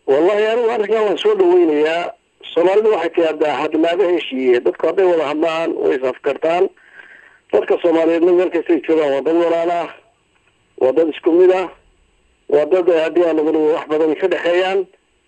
wallahi anigu arrinkan waan soo dhaweynayaa soomaalidu waxay tiaadaa hadlaaba heshiiye dadku hadday wada hadlaan way isafkartaan dadka soomaaliyeedna meel kastay joogaan waa dad walaal ah waa dad isku mid ah waa dad haddii aan laga wax badan ka dhexeeyaan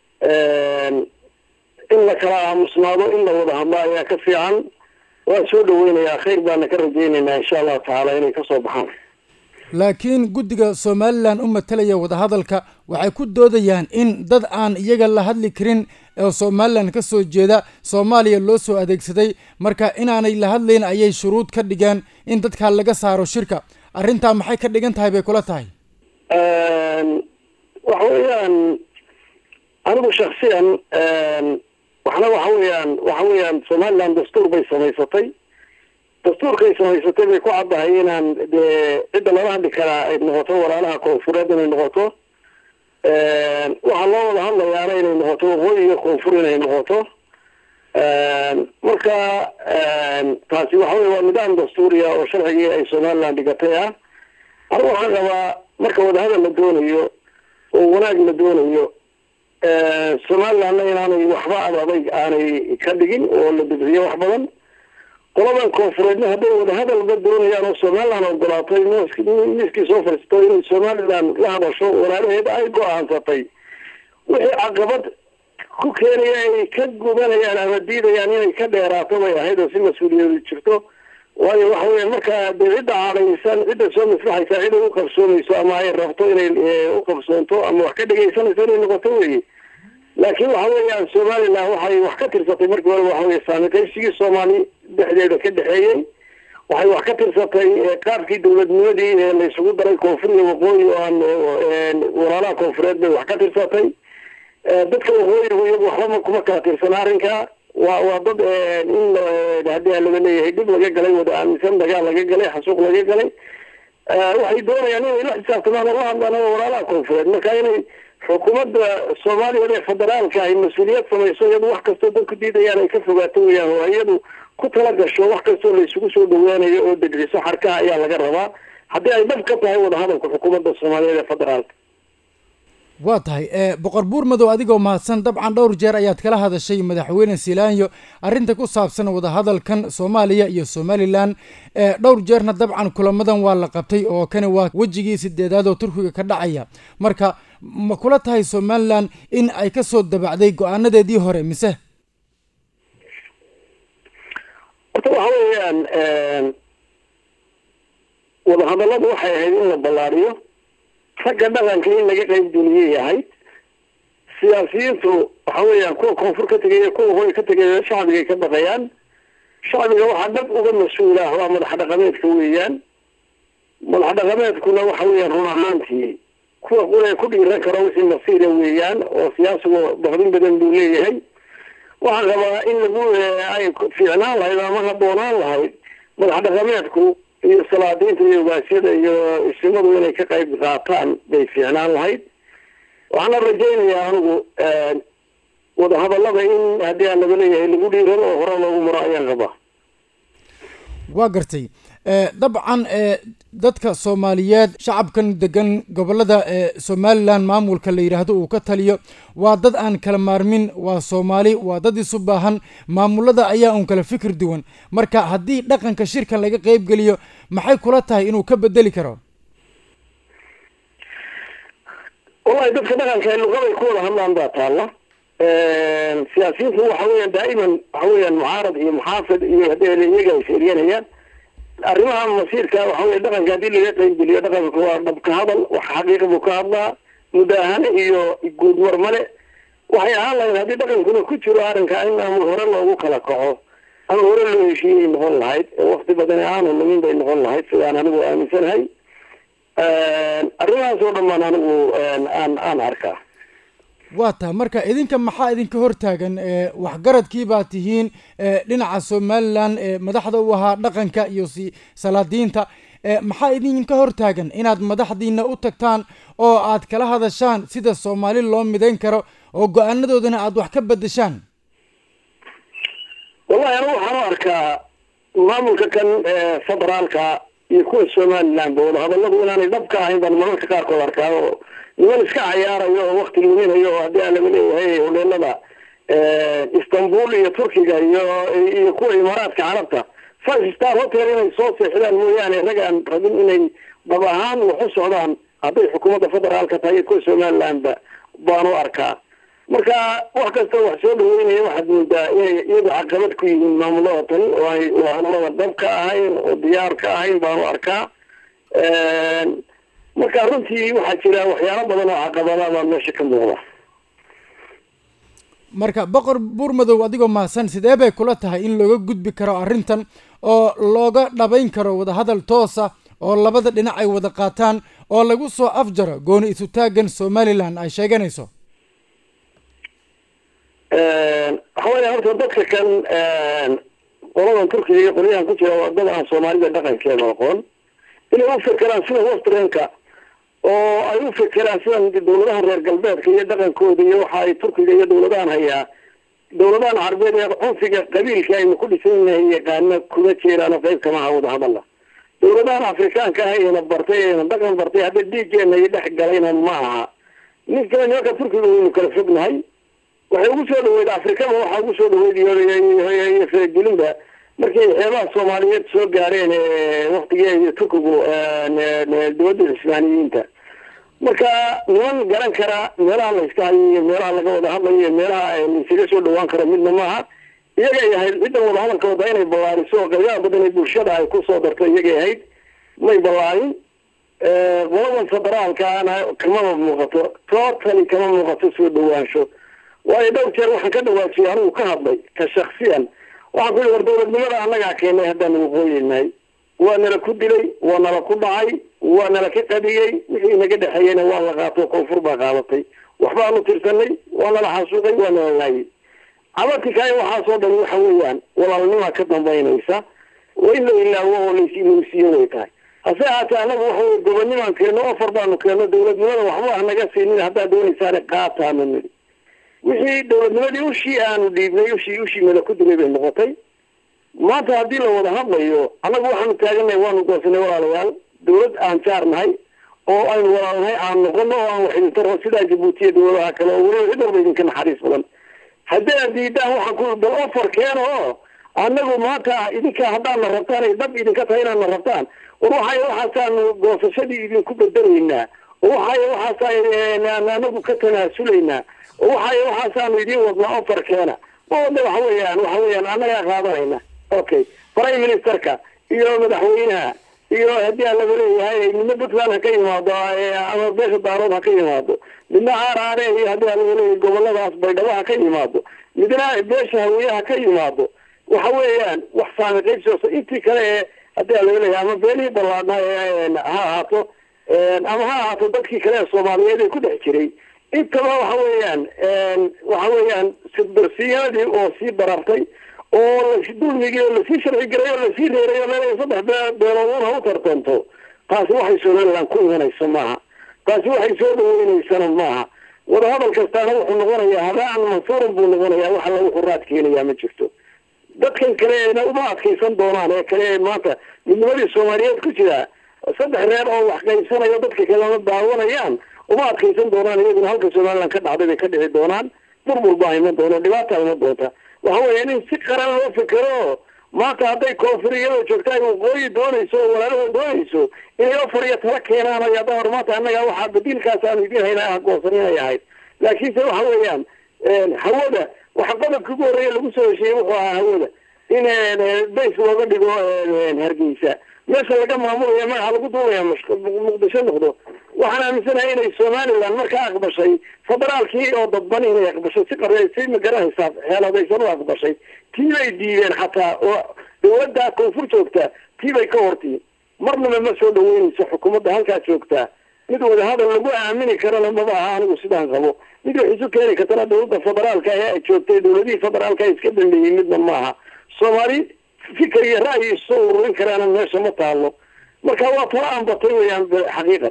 in la kala aamusnaado in la wada hadlo ayaa ka fiican waan soo dhaweynayaa khayr baana ka rajaynaynaa insha allahu tacaala inay kasoo baxaan laakiin guddiga somalilan u matalaya wadahadalka waxay ku doodayaan in dad aan iyaga la hadli karin oo somalilan ka soo jeeda soomaaliya loo soo adeegsaday marka inaanay la hadlayn ayay shuruud ka dhigeen in dadkaa laga saaro shirka arrintaa maxay ka dhigan tahay bay kula tahay waxa weeyaan anigu shaksiyan waxna waxa weeyaan waxa weeyaan somaliland dastuur bay samaysatay dastuurkay samaysatay bay ku caddahay inaan dee cidda lala hadli karaa ay noqoto walaalaha koonfureed inay noqoto waxaa loo wada hadlayaana inay noqoto waqooyi iyo koonfur inay noqoto marka taasi waxa wey waa nidaam dastuuriya oo sharcigii ay somaliland dhigatay ah anigu waxaan qabaa marka wadahadal la doonayo oo wanaag la doonayo somalilandna inaanay waxba ad adayg aanay ka dhigin oo la debriyo wax badan qoladan koonfureedna hadday wadahadalba doonayaan oo somaliland ogolaatay miiskii soo fadhiisto inay somaliland la hadasho walaalaheed ay go-aansatay wixii caqabad ku keenaya ay ka gubanayaan ama diidayaan inay ka dheeraato bay ahayd oo si mas-uuliyadu jirto waayo waxa weya markaa dee cidda cadhaysan cidda soo maslaxaysa cid ay u qabsoonayso ama ay rabto inay u qabsoonto ama wax ka dhegaysanayso inay noqoto weye laakiin waxa weeyaan somaliland waxay wax ka tirsatay markii hore waxa weye saami qaybsigii soomaali dhexdeeda ka dhexeeyey waxay wax ka tirsatay qaabkii dawladnimadii ee la isugu daray koonfur iyo waqooyi oo aan walaalaha koonfureed bay wax ka tirsatay dadka waqooyigu iyagu waxbama kuma kala tirsana arrinka waa waa dad in haddii aan laga leeyahay dhib laga galay wada aaminsan dagaal laga galay xasuuq laga galay waxay doonayaan inay la xisaabtamaan oo la hadlaan walaalaha koonfureed marka inay xukuumadda soomaaliyeed ee federaalka ay mas-uuliyad samayso iyadu wax kastoo dadku diidayaan ay ka fogaato weyaan oo iyadu ku tala gasho wax kastoo la isugu soo dhaweynayo oo degriso xarkaha ayaa laga rabaa haddii ay dhab ka tahay wadahadalka xukuumadda soomaaliyeed ee federaalka waa tahay boqor buur madow adigoo mahadsan dabcan dhowr jeer ayaad kala hadashay madaxweyne silaanyo arrinta ku saabsan wadahadalkan soomaaliya iyo somalilan dhowr jeerna dabcan kulamadan waa la qabtay oo kani waa wejigii sideedaad oo turkiga ka dhacaya marka ma kula tahay somalilan in ay ka soo dabacday go-aanadeedii hore mise horta waxa weeyaan wadahadalladu waxay ahayd in la ballaariyo ragga dhaqanka in laga qayb geliyay ahayd siyaasiyiintu waxa weeyaan kuwa koonfur ka tegaya kuwa hooy ka tegaya shacbigay ka baqayaan shacbiga waxaa dhab uga mas-uula waa madax dhaqameedka weeyaan madax dhaqameedkuna waxa weeyaan run ahaantii kuwa qura ku dhiiran karo wixii masiira weeyaan oo siyaasigu baqdin badan buu leeyahay waxaan rabaa in lagu ay fiicnaan lahayd ama haboonaan lahayd madax dhaqameedku iyo salaadiinta iyo ogaasyada iyo isimadu inay ka qayb qaataan bay fiicnaan lahayd waxaana rajaynayaa anigu wadahadallada in haddii aan laga leeyahay lagu dhiirado oo hore loogu maro ayaan qabaa waa gartay dabcan dadka soomaaliyeed shacabkan degan gobolada somalilan maamulka la yidhaahdo uu ka taliyo waa dad aan kala maarmin waa soomaali waa dad isu baahan maamulada ayaa un kala fikir duwan marka haddii dhaqanka shirkan laga qeyb geliyo maxay kula tahay inuu ka bedeli karo wallahi dadka dhaqanka luqaday ku wada hadlaan baa taalla siyaasiyiintu waxa weeyaan daa'iman waxa weeyaan mucaarad iyo muxaafid iyo haddii iyaga ay sheeryanayaan arrimaha masiirka waxa weye dhaqanka haddii laga qeyb geliyo dhaqanka waa dhabka hadal wax xaqiiqa buu ka hadlaa mudaahane iyo guudmar male waxay ahaan lahayd haddii dhaqankuna ku jiro arrinka in ama hore loogu kala kaco ama hore loo heshiiyay noqon lahayd wakti badan aanu lumin bay noqon lahayd sidaan anigu aaminsanahay arrimahaas oo dhan baan anigu aan aan arkaa waa taha marka idinka maxaa idinka hortaagan waxgaradkii baa tihiin dhinaca somalilan madaxda u ahaa dhaqanka iyo si salaadiinta maxaa idinka hortaagan inaad madaxdiina u tagtaan oo aad kala hadashaan sida soomaali loo midayn karo oo go-aanadoodana aada wax ka bedeshaan wallahi anigu waxaan u arkaa maamulka kan federaalka iyo kuwa somaliland ba wadahadalladu inaanay dhabka ahayn baan mararka qaarkood arkaa oo niman iska cayaarayo oo wakti luminayo oo haddii aan laga leeyahay hodheelada istanbul iyo turkiga iyo iyo kuwa imaaraadka carabta five star hotel inay soo seexdaan mooyaane rag aan rabin inay dhab ahaan wax u socdaan hadday xukuumadda federaalka tahay iyo kuwa somalilandba baan u arkaa marka wax kasta wax soo dhaweynaya waxaad moodaa inay iyadu caqabad ku yihiin maamulada tani oo ay maamulada dhab ka ahayn oo diyaar ka ahayn baan u arkaa marka runtii waxaa jira waxyaalo badan oo caqabada baa meesha ka muuqda marka boqor buurmadow adigoo mahadsan sidee bay kula tahay in looga gudbi karo arrintan oo looga dhabayn karo wadahadal toosa oo labada dhinac ay wada qaataan oo lagu soo afjaro gooni isu taagan somalilan ay sheeganayso waxa weya horta dadka kan qoladan turkiga iyo qolyahan ku jira waa dad aan soomaalida dhaqankeeda aqoon inay u fekeraan sida westrenka oo ay u fekeraan sidan dawladahan reer galbeedka iyo dhaqankooda iyo waxa ay turkiga iyo dawladahan hayaa dawladahan carbeed ee cunfiga qabiilka aynu ku dhisan yahay yaqaana kuma jeeraan oo qayb kama aha wadahadalla dawladahan afrikaanka ah ayna bartay ayna dhaqan bartay hadda dhiiggeena iyo dhex galayna ma aha ninka nimanka turkiga waynu kala fognahay waxay ugu soo dhaweyd afrikaba waxaa ugu soo dhaweyd iyo faragelinba markay xeebaha soomaaliyeed soo gaareen waktigii turkigu dawladda cismaaniyiinta marka niman garan kara meelaha la iska hayo iyo meelaha laga wada hadlayo iyo meelaha laisaga soo dhawaan karo midna maaha iyagay ahayd ciddan wadahadalka wada inay ballaariso qaybaha badan ee bulshada ay kusoo darto iyagay ahayd may ballaarin qoladan federaalkaana kamama muuqato totally kama muuqato soo dhawaansho waayo dhowr jeer waxaan ka dhawaajiyay anigu ka hadlay ka shaksiyan waxaan ku yihi war dawladnimada annagaa keenay haddaan waqooyinahay waa nala ku dilay waa nala ku dhacay waa nala ka qadiyey wixii naga dhexeeyeyna waa la qaato koonfur baa qaadatay waxbaanu tirsanay waa nala xasuuqay waa nala laayay cabatikaayo waxaasoo dhan waxa weeyaan walaalnimaa ka dambaynaysa waa in la ilaawo oo lasilowsiiyo way tahay hase ahaatee annagu waxa wey gobonimaan keenno ofar baanu keenno dawladnimada waxba hanaga siinin haddaad doonaysaane qaataanu nidhi wixii dawladnimadii ushii aanu dhiibnay ushii ushii nala ku dilay bay noqotay maanta haddii la wada hadlayo annagu waxaanu taagannahay waanu goosanay walaalayaal dawlad aan jaar nahay oo aynu walaalnahay aan noqono oo aan wax idin taro sidaa jabuutiya dawladaha kale oo weliba cid walba idinka naxariis badan haddii aad diidaan waxaan ku bal ofar keeno oo annagu maanta idinka haddaadna rabtaan ay dhab idinka tahay inaadna rabtaan war waxay waxaasaanu goosashadii idinku bedelaynaa oo waxay waxaasa anagu ka tanaasulaynaa oo waxay waxaasaanu idin wadnaa ofar keena wada waxa weeyaan waxa weeyaan annagaa qaadanayna okay prime ministerka iyo madaxweynaha iyo haddii aan laga leeyahay midna puntland ha ka yimaado ama beesha daarood ha ka yimaado midna aaraare iyo haddii aan laga leeyahay goboladaas baydhabo ha ka yimaado midna beesha haweeye ha ka yimaado waxa weeyaan wax saami qaybsoosa intii kale ee haddii aan laga leeyahay ama beenihii ballaadna ha ahaato ama ha ahaato dadkii kale ee soomaaliyeed ee ku dhex jiray intaba waxa weeyaan waxa weeyaan sirdarsiyanadii oo sii barartay oo dulmigii oo lasii sharci garay oo lasii reeray oo leedahay saddex beeloodun ha u tartanto taasi waxay somaliland ku imanayso maaha taasi waxay soo dhaweynaysana maaha wadahadal kastaana wuxuu noqonayaa habaan mansuuran buu noqonayaa wax alla wuxuu raad keenayaa ma jirto dadkan kale eena uma adkaysan doonaan ee kale ee maanta midnimadii soomaaliyeed ku jira saddex reer oo wax qaybsanayo dadka kalena daawanayaan uma adkaysan doonaan iyaguna halka somaliland ka dhacday bay ka dhici doonaan burbur baa iman doona dhibaata iman doonta waxa weeyaan in si qaran loo fikero maanta hadday koonfur iyadoo joogta ay waqooyi doonayso oo walaalahoo doonayso inay ofar iyo tala keenaan ay hadda hor maanta annaga waxaa badiilkaas aanu idiin haynaa goosan inay ahayd laakiinse waxa weeyaan hawada waxa qodobka ugu horreeya lagu soo hesheeyey wuxuu ahaa hawada in bays looga dhigo hargeysa meesha laga maamulaya magaxa lagu duulaya muqdisho noqdo waxaan aaminsanahay inay somaliland markaa aqbashay federaalkii oo dadban inay aqbashay si qar si magaranaysaa xeeladaysan u aqbashay tii bay diideen xataa oo dawladda koonfur joogta tii bay ka hortii marnaba ma soo dhaweynayso xukuumadda halkaa joogtaa mid wadahadal lagu aamini karana maba aha anigu sidaan qabo mid wax isu keeni kartana dawladda federaalka ee ay joogtay dawladihii federaalka iska dambeeyey midna maaha soomaali fikir iyo ra'yi isoo ururin karaana meesha ma taalo marka waa tala aan batay weyaan xaqiiqatan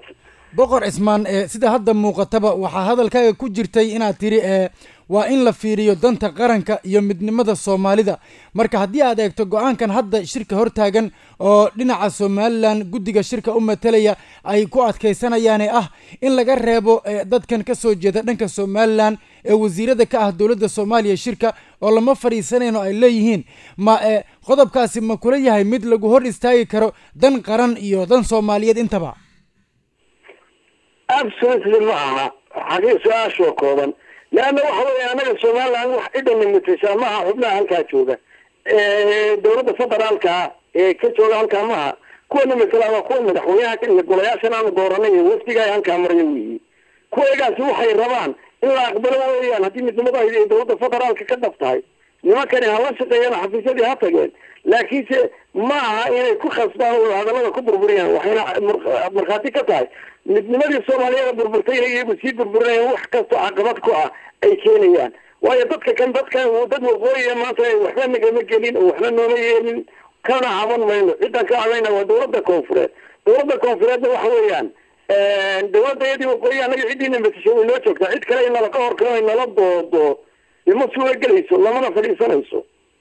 boqor cismaan sida hadda muuqataba waxaa hadalkaaga ku jirtay inaad tiri waa in la fiiriyo danta qaranka iyo midnimada soomaalida marka haddii aad eegto go-aankan hadda shirka hortaagan oo dhinaca somalilan guddiga shirka u matalaya ay ku adkaysanayaane ah in laga reebo dadkan kasoo jeeda dhanka somalilan ee wasiirada ka ah dowladda soomaaliya shirka oo lama fadhiisanayno ay leeyihiin ma qodobkaasi ma kula yahay mid lagu hor istaagi karo dan qaran iyo dan soomaaliyeed intaba absolutely ma aha xagee su-aashoo kooban leanna waxa weeye anaga somaliland wax cidana matashaa maaha xubnaha halkaa jooga dowladda federaalkaa ee ka jooga halkaa maaha kuwana matala waa kuwa madaxweynaha iyo golayaashan aanu dooranay iyo wafdiga ay halkaa maraya weyi kuwaygaasi waxay rabaan in la aqbalo weeyaan haddii midnimada ay dowladda federaalka ka dhab tahay nimankani hala shaqeeyaan xafiisyadii ha tageen laakiinse ma aha inay ku khasbaan oo hadallada ku burburiyaan waxayna markhaati ka tahay midnimadii soomaaliyeeda burburtay iyagu sii burburinayaan wax kastoo caqabad ku ah ay keenayaan waayo dadka kan dadkan dad waqooyiya maanta waxba nagama gelin oo waxba nooma yeelin kana caban mayno ciddan ka cadayna waa dowladda koonfureed dowladda koonfureedna waxa weeyaan dowladda iyadii waqooyi anaga ciddiina matasho way noo joogtaa cid kale inala ka horkano ay nala doodo ima suula gelayso lamana fadhiisanayso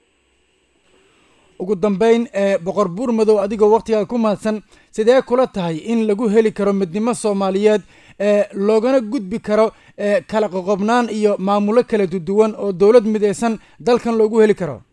ugu dambeyn boqor buur madow adigoo waktigaa ku mahadsan sidee kula tahay in lagu heli karo midnimo soomaaliyeed loogana gudbi karo kala qoqobnaan iyo maamulo kala duduwan oo dowlad midaysan dalkan loogu heli karo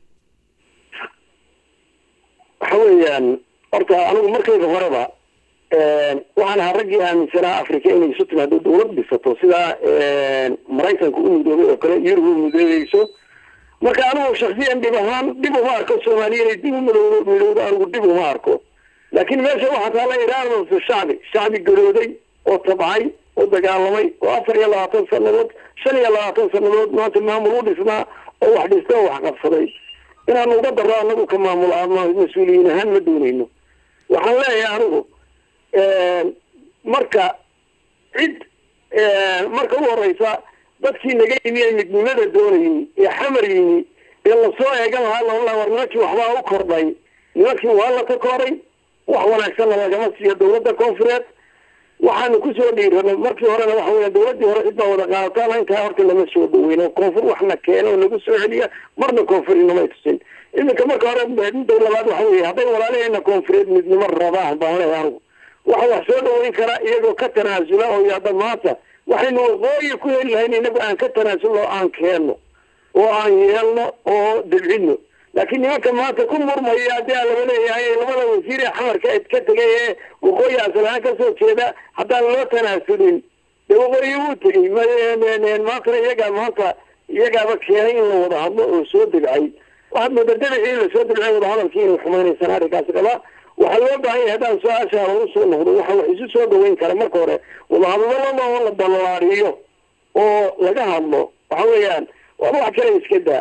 waxa weeyaan horta anigu markayga horeba waxaan ahaa raggii aaminsanaa africa inay isu timaado dowlad dhisato sidaa maraykanka u midoobay oo kale yurub u midoobeyso marka anigu shaksiyan dhib ahaan dhib uma arko soomaaliya inay dib u midowdo midowdo anigu dhib uma arko laakiin meesha waxaa taala iraadatu shacbi shacbi garooday oo tabcay oo dagaalamay oo afar iyo labaatan sanadood shan iyo labaatan sanadood maanta maamul u dhisnaa oo wax dhista oo wax qabsaday inaanu uga daro anagu ka maamul mas-uuliyiin ahaan ma dooneyno waxaan leeyahay anigu marka cid marka u horeysa dadkii naga yimi ee midnimada doonayay ee xamar yimi ee lasoo eegan lahaa lala war nimankii waxbaa u kordhay nimankii waa la takooray wax wanaagsanna lagama siiyo dowladda koonfureed waxaanu kusoo dhiiranay markii horena waxa weya dowladdii hore cid baa wada qaadataan intaa horta lama soo dhaweyn oo koonfur waxna keena oo nagu soo celiya marna koonfurinamay tusin iminka marka hore midda labaad waxa weeye hadday walaalahayna koonfureed midnimo rabaan baan leeyahay anigu waxa wax soo dhaweyn karaa iyagoo ka tanaasula oo yaada maanta waxaynu waqooyi ku heli lahayn inagu aan ka tanaasulno aan keenno oo aan yeelno oo dabcino laakiin nimanka maanta ku murmaya haddii aan laba leeyahay labada wasiir ee xamarka ka tegay ee waqooyi asalahaan kasoo jeeda haddaan loo tanaasulin dee waqooyi wuu tegey maantana iyagaa maanta iyagaaba keenay in la wada hadlo oo soo debcay waxaad mooda debicii lasoo debcay wadahadalkii inay xumaynaysaan arrinkaasi qabaa waxaa loo baahan yahay haddaan su-aasha lagu soo noqdo waxa wax isu soo dhaweyn kara marka hore wadahadalada oo la ballaariyo oo laga hadlo waxa weeyaan waaba wax kale iska daa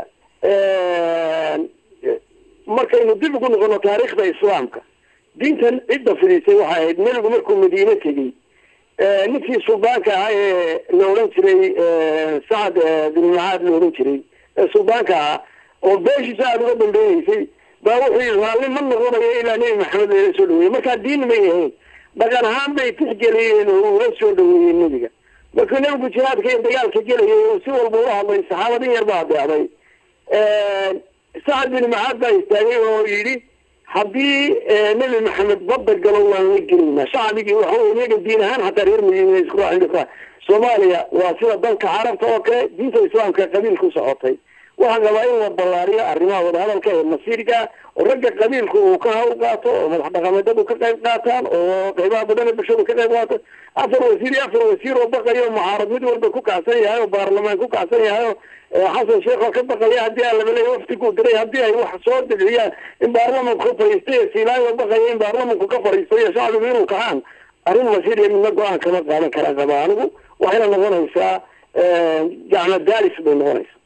markaynu dib ugu noqono taariikhda islaamka diintan cidda fidisay waxay ahayd nebigu markuu madiine tegey ninkii suldaanka ahaa ee la odhan jiray sacad bin macaad la odhan jiray ee suldaanka ahaa oo beeshiisa aada uga dambeeyeysay baa wuxuu yii raalli ma noqonayo ilaa nebi maxamed lala soo dhaweeyey markaa diin may ahayn dhaqan ahaan bay tixgeliyeen oo ula soo dhaweeyeen nebiga markuu nebigu jihaadka iyo dagaalka gelayay oo si walba ula hadlay saxaabadin yar baa adeecday sacad bin macaad baa istaagay oo yidhi haddii nebi maxamed badda galo waan la gelaynaa shacbigii waxa wey iyaga diin ahaan hataa reer madiina isku raacin soomaaliya waa sida dalka carabta oo kale diinta islaamka qabiil ku socotay waxaa qabaa in la ballaariyo arrimaha wadahadalka ee masiirka oo ragga qabiilku uu ka hawl qaato oo madax dhaqameedadu ka qayb qaataan oo qaybaha badan ee bulshadu ka qayb qaato afar wasiir iyo afar wasiir oo baqayo mucaarad mid walba ku kacsan yahay oo baarlamaan ku kacsan yahay oo xasan sheekh oo ka baqaya haddii aan laba leeya waftiguu diray haddii ay wax soo dibciyaan in baarlamanku ka fariistay ee siilaanyo baqaya in baarlamanku ka fariisto iyo shacbigu inuu kacaan arrin masiir iyo midna go-aan kama qaadan kara qaba anigu waxayna noqonaysaa gacmo daalis bay noqonaysaa